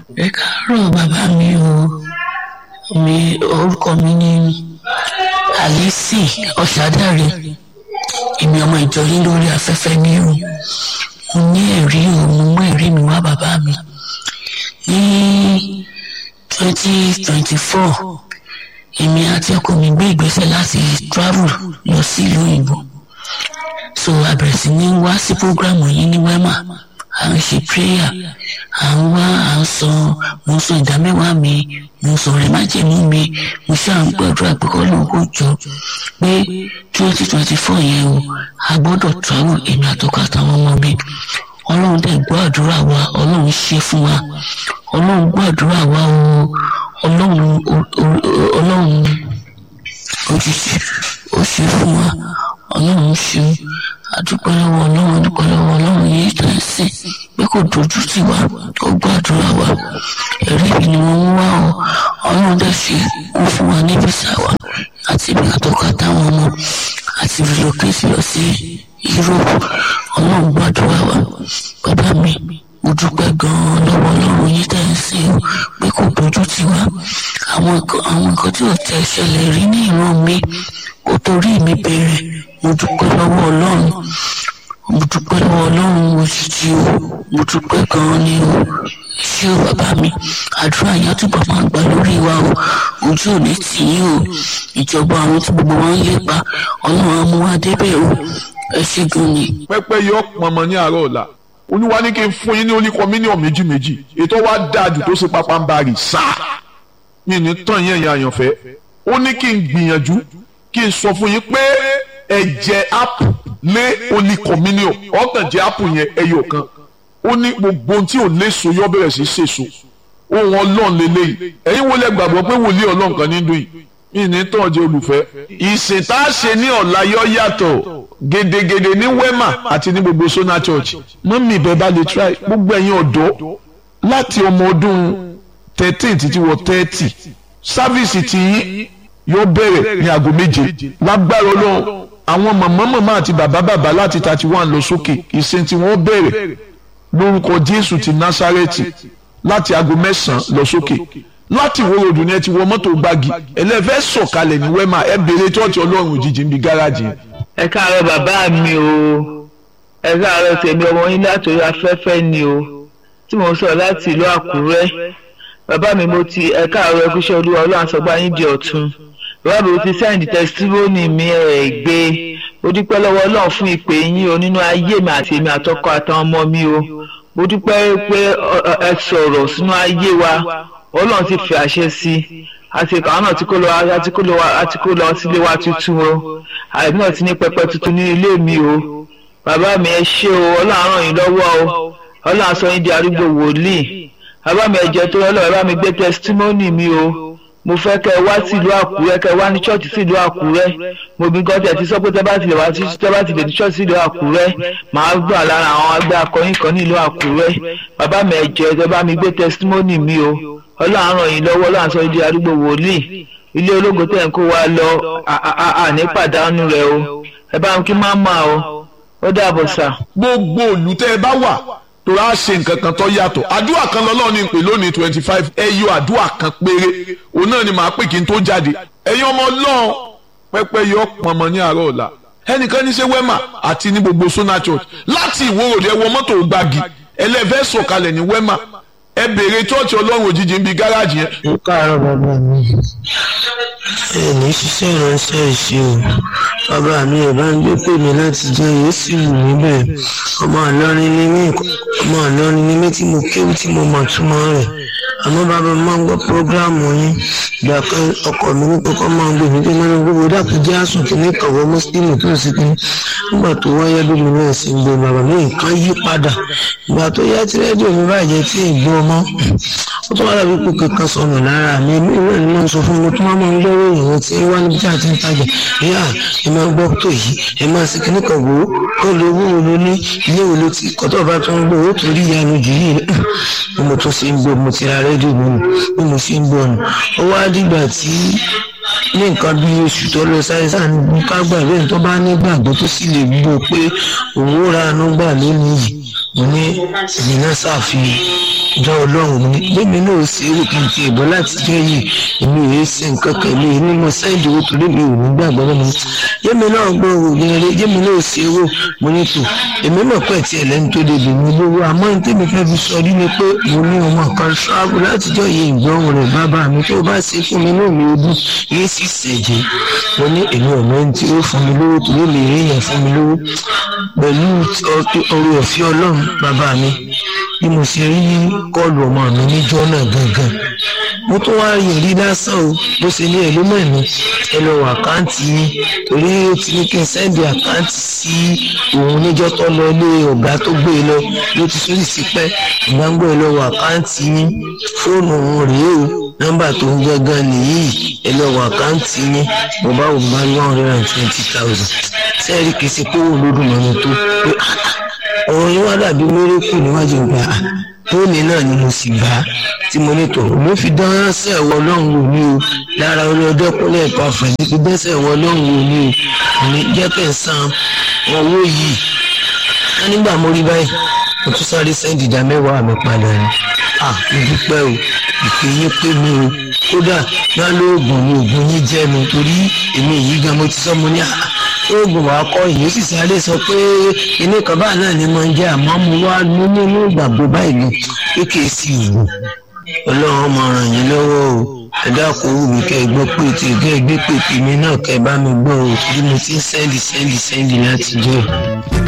ẹ káàárọ̀ bàbá mi o mi orúkọ mi ni alice ọ̀sádàrẹ èmi ọmọ ìjọ yín lórí afẹ́fẹ́ ní o mo ní ẹ̀rí o mo mú ẹ̀rí mi wá bàbá mi ní twenty twenty four èmi àti ọkọ mi gbé ìgbésẹ̀ láti travel lọ sí ìlú òyìnbó so a bẹ̀rẹ̀ sí ní wá sí program yìí ní wema à ń ṣe prayer à ń wá à ń sọ mo ń sọ ìdámẹ́wàá mi mo ń sọ rẹ̀ májèmú mi mo ṣáà ń gbàdúrà pé kọ́ lóun kò jọ pé twenty twenty four yẹn o a gbọ́dọ̀ travel èmi àtọkọ àtàwọn ọmọ mi ọlọ́run dẹ̀ gbọ́ àdúrà wa ọlọ́run ṣe fún wa ọlọ́run gbọ́ àdúrà wa o ọlọ́run ọlọ́run òjijì ó ṣe fún wa ọlọ́run ṣe adúpẹ́ lọ́wọ́ ọlọ́run adúpẹ́ lọ́wọ́ ọlọ́run yìí tó ń sìn pé kò dojú tì wá ó gbàdúrà wa ẹ̀rí mi ni wọ́n ń wá ọ ọlọ́run dẹ̀ ṣe kún fún wa ní bísà wa àti ibi àtọ́ka táwọn ọmọ àti relocate lọ sí Europe ọlọ́run gbàdúrà wa bàbá mi mo dúpẹ́ gan-an lọ́wọ́ ọlọ́run yìí tẹ̀ ń sìn o pé kò dojú tì wá àwọn nǹkan tí ò tẹ̀ ṣẹlẹ̀ rí ní ìran mi kò torí mi bẹ̀rẹ̀ mo dúpẹ́ lọ́wọ́ ọlọ́run mo dúpẹ́ lọ́wọ́ ọlọ́run òjijì o mo dúpẹ́ gan-an ni o ṣé o bàbá mi àdúrà yẹn túbọ̀ máa gbà lórí wa o ojú ò ní tì yín o ìjọba àwọn tí gbogbo wọn ń lépa ọlọ́run á mú wa débẹ̀ o ẹ ṣé gan ni. pẹ́pẹ́ yọ pọnmọ ní àárọ̀ ọ̀la olúwa ní kí n fún yín ní oníkọ mílíọ̀nù méjì méjì ètò wa dájú tó ṣe pápá ń bari sáà mi ní tán yẹn yẹn àyànfẹ́ ó ní kí n gbìyànjú kí n sọ fún yín pé ẹ̀jẹ̀ apu lé oníkọ̀míníọ̀ ọ̀tàn jẹ́ apu yẹn ẹyọ kan ó ní gbogbo ohun tí ò léso yọ bẹ̀rẹ̀ sí sèso ohun ọlọ́run lélẹ́yìí ẹ̀yin wo lẹ gbàgbọ́ pé wòlíì ọlọ́run kan ní dùn yìí mi ní tán jẹ́ olùfẹ́. ìsìn tá a ṣe ní ọ̀la yọ yàtọ̀ gedegede ní wema àti ní gbogbo sona church mọ́mí ìbẹ́ bá lè try gbogbo ẹ̀yin ọ̀dọ́ láti ọmọ ọdún thirteen títí wọ thirty sáfíìsì tí yóò bẹ̀rẹ̀ ní aago méje lágbára ọlọ́run àwọn màmá màmá àti bàbá bàbá láti thirty one lọ sókè ìsìn tí wọ́n bẹ̀rẹ̀ lórúkọ jésù ti násárẹ́tì láti aago mẹ́sàn-án lọ sókè láti ìwé ròdù ni ẹ ti wọ mọ́tò gbági ẹlẹ́fẹ́ sọ̀kalẹ̀ ní wẹ́mà ẹ béèrè tọ́ọ̀tì ọlọ́run òjijì níbi gáràjì yẹn. ẹ káàárọ̀ bàbá mi o ẹ káàárọ̀ tèmi ọmọ yín látòrí afẹ́fẹ́ ni o tí mo sọ láti ìlú àkúrẹ́ bàbá mi mo ti ẹ káàárọ̀ ẹkúṣẹ́ olúwa ọlọ́run àsọgbá yín di ọ̀tun bàbá mi mo ti sẹ́ǹdì tẹsítímọ́nì mi ẹ̀ gbé mo dúpẹ́ lọ́wọ́ ọlọ́run fún ìpè yín o nínú ayé mi àti èmi àtọkọ àtàwọn ọmọ mi o mo dúpẹ́ pé ẹ sọ̀rọ̀ sínú ayé wa ọlọ́run ti fi àṣẹ sí i àti àwọn náà ti kó lọ àti kó lọ àti kó lọ sílé wa tuntun o àìbí náà ti ní pẹpẹ tuntun ní ilé mi o bàbá mi ẹ ṣé o ọlọ́run ràn yín lọ́wọ́ o ọlọ́run sọ yín di arúgbó wòlíì bàbá mi ẹ jẹ́ tó yọ lọ́wọ́ bàbá mi gbé testimony mi o mo fẹ́ kẹ́ ẹ wá sí ìlú àkúrẹ́ kẹ́ ẹ wá ní church sí ìlú àkúrẹ́ mo bí gan tẹ̀ ti sọ pé tẹ́ bá ti lè wá sí tẹ́ bá ti lè ní church sí ìlú àkúrẹ́ màá gbà lára àwọn agbẹ́ akọrin kan ní ìlú àkúrẹ́ bàbá mi ẹ jẹ́ tẹ́ bá mi gbé testimony mi o ọlọ́run ràn yín lọ́wọ́ ọlọ́run sọ di arúgbó wòlíì ilé ológo tẹ̀ ń kó wa lọ àní pàdánù rẹ̀ o ẹ bá ń kí má mà o ó dàbọ̀ sà. gbogbo òlù tẹ́ ẹ bá wà tó rà ṣe nǹkan kan tó yàtọ̀ àdúrà kan lọ́lọ́run ní pè lónìí twenty five ẹ yọ àdúrà kan péré òun náà ni màá pè kí n tó jáde ẹ̀yin ọmọ ọlọ́run pẹ́pẹ́ yọ pọnmọ ní àárọ̀ ọ̀la ẹnìkan ní ṣe wema àti ní gbogbo sona church láti ìwòròdì ẹ wọ mọ́tò gbági ẹlẹ́fẹ́ sọ̀kalẹ̀ ní wema ẹ béèrè chọ́ọ̀chì ọlọ́run òjijì ń bi gáràjì yẹn. ẹ káàárọ̀ bàbá mi ẹ ní ṣiṣẹ́ ìránṣẹ́ ìṣe o bàbá mi ẹ̀ bá ń gbé pè mí láti jẹ́ èyí sì wù mí bẹ́ẹ̀ ọmọ àlọ́rin ní mí ọmọ àlọ́rin ní mí tí mo kéwù tí mo mọ̀ túmọ̀ rẹ̀ àmọ́ bàbá mi máa ń gbọ́ prógráàmù yín ìgbà kan ọkọ mi ní kókó máa ń gbé mi pé mọ́nà gbogbo dàpọ̀ jẹ́ àsùn kìíní kọ̀wọ́ mùsùlùmí tó sì kí nígbà tó wáyé bí mi náà sì ń gbé bàbá mi nǹkan yí padà ìgbà tó yá tí rédíò mi bàjẹ́ tí ì gbọ́ ọmọ ó tún wá dàbí pé kankan sọnù lára mi èmi náà ni mo ń sọ fún mi tó máa ń gbọ́ ìròyìn tí wá níbi tí a ti ń tajà yá ẹ máa gbọ́ tó yìí ẹ máa sì kíní kan wò ó kó lè wú wo ló ní ilé wo ló ti kọ́tọ̀ bá tó ń gbọ́ ó torí ìyanu jù yìí bí mo tún ṣe ń gbọ́ mo ti ra rédíò mi nù bí mo ṣe ń gbọ́ nù ó wá dìgbà tí ní nǹkan bí oṣù tó lọ sáyẹ́sà ní ká gbà bẹ́ẹ̀ tó bá ní gbàgbọ́ tó sì lè gbọ́ pé òun ó ra àánú gbà lónìí yìí mo ní èmi náà ṣàfihàn ìjọ ọlọ́run mi lèmi náà ṣe é wò kí n ti ìbọn láti jẹ́ yìí èmi ò ṣe nǹkan kan mi ní mo sẹ́ǹdì owó torí mi ò ní gbàgbọ́ lọ́mọ yémi náà gbọ́ òwò gẹ́gẹ́ yémi náà ṣe é wò mo ní tò èmi mọ̀ pé tí ẹlẹ́ni tó débi mi lówó àmọ́ ní tèmi fẹ́ fi sọ rí ni pé mo ní ọmọ kan ṣáàbù látijọ́ yìí ìgbọ́hùn rẹ̀ bàbá mi tó bá ṣe fún mi náà mi ò dùn yìí sì ṣẹ̀jẹ̀ mo ní èmi ọ̀mọ ẹni tí ó fún mi lówó torí mi rí yẹn fún mi lówó pẹ̀lú orí ọ̀fẹ́ ọlọ́run bàbá mi bí mo ṣe rí kọlù ọmọ mi níjọ́ náà gangan mo tún wá rí èrí lásán o bó ṣe ní èlú mẹ́rin ẹ lọ wọ àkáǹtì yín torí ó ti ní kí n sẹ́ndì àkáǹtì sí òun níjọ́ tó lọ ilé ọ̀gá tó gbé e lọ ló ti sórí sí pẹ́ ìgbàgbọ́ ẹ lọ wọ àkáǹtì yín fóònù òun rèé o nọ́mbà tó ń gangan nìyí ẹ lọ wọ àkáǹtì yín mo bá wò bá one hundred and twenty thousand sẹ́ẹ̀rì kìí ṣe pé òun ló dùn mọ́ni tó pé ọ̀rọ̀ yín wá dàbí mérékù níwájú ìgbà tóní náà ni mo sì gbà á tí mo ní tò mo fi dán sẹ́wọ̀ ọlọ́run wò ní o lára orí ọdẹ́kúnlẹ̀ ìpàfẹ́ ní fi dẹ́sẹ̀ wọ ọlọ́run wò ní o ní jẹ́ kẹ́ ń san owó yìí ká nígbà mo rí báyìí mo tún sáré sẹ́ńdì ìdá mẹ́wàá mi padà ni à mo dúpẹ́ o ìpè yín pé mi o kódà má lóògùn ni oògùn yín jẹ́ mi torí èmi yìí gan mo ti sọ mo ní àá oògùn wa kọ yìí sì sáré sọ pé ilé kan báà náà ni mo ń jẹ àmọ́ mo wá ní nínú ìgbàgbọ́ báyìí lọ pé kì í sí ìwò ọlọ́run máa ràn yín lọ́wọ́ o ẹ dákun wù mí kẹ́ ẹ gbọ́ pé tí kẹ́ ẹ gbé pèpè mi náà kẹ́ ẹ bá mi gbọ́ o torí mo ti ń sẹ́ndì sẹ́ndì sẹ́ndì láti jẹ́